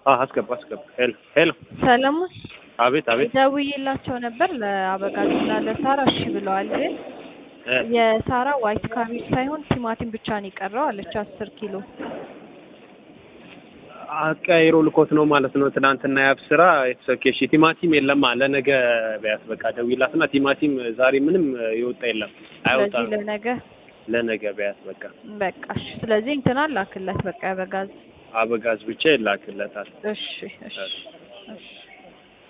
አዎ አስገባ አስገባ። ሄሎ ሄሎ። ሰለሞን አቤት አቤት። ደውዬላቸው ነበር ለአበጋዝና ለሳራ እሺ ብለዋል። ግን እ የሳራ ዋይት ካቤጅ ሳይሆን ቲማቲም ብቻ ነው የቀረው አለች አስር ኪሎ አቀያይሮ ልኮት ነው ማለት ነው። ትናንትና ያብ ስራ የተሰኬሽ ቲማቲም የለማ ለነገ ቢያት በቃ ደውይላትና ቲማቲም ዛሬ ምንም የወጣ የለም አይወጣም። ስለዚህ ለነገ ለነገ ቢያት በቃ በቃ እሺ። ስለዚህ እንትና ላክለት በቃ አበጋዝ አበጋዝ ብቻ ይላክለታል። እሺ እሺ እሺ